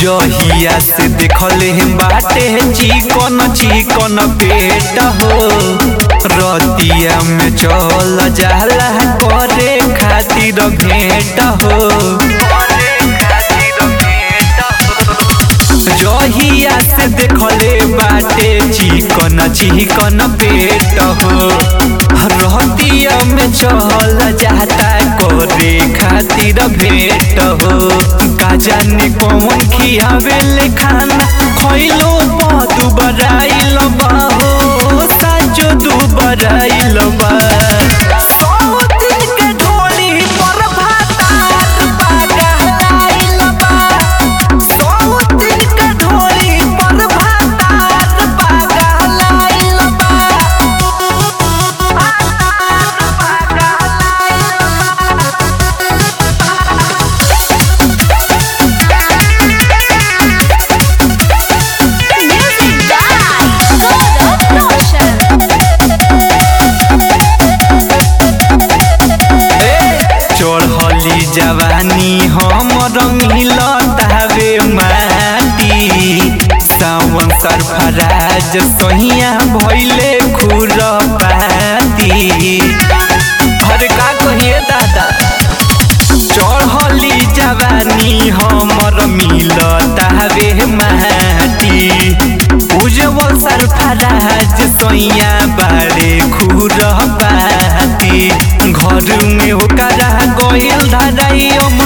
जहिया से देखले बाटे चिकन चिकन पेट हो रतिया में चल जाला करे खातिर भेंट हो जहिया से देखले बाटे चिकन चिकन पेट हो रतिया में चल जाता करे खातिर भेंट हो का जाने कौन खियावे खाना खैलो दू बराइल बा हो साजो दू बराइल बा सौ दिन के ढोली पर भातार पागलाइल बा सौ दिन के ढोली पर भातार पागलाइल बा Music by God of Notion. चढ़ली जवानी हमर मिलतावे माटी सावन सरफराज सहिया भैले खुरपाती हर का कहिए दादा चढ़ली जवानी हमर मिलतावे माटी उज्जवल सरफराज सैया बारे खुरपाती घर में ओकरा गइल धराई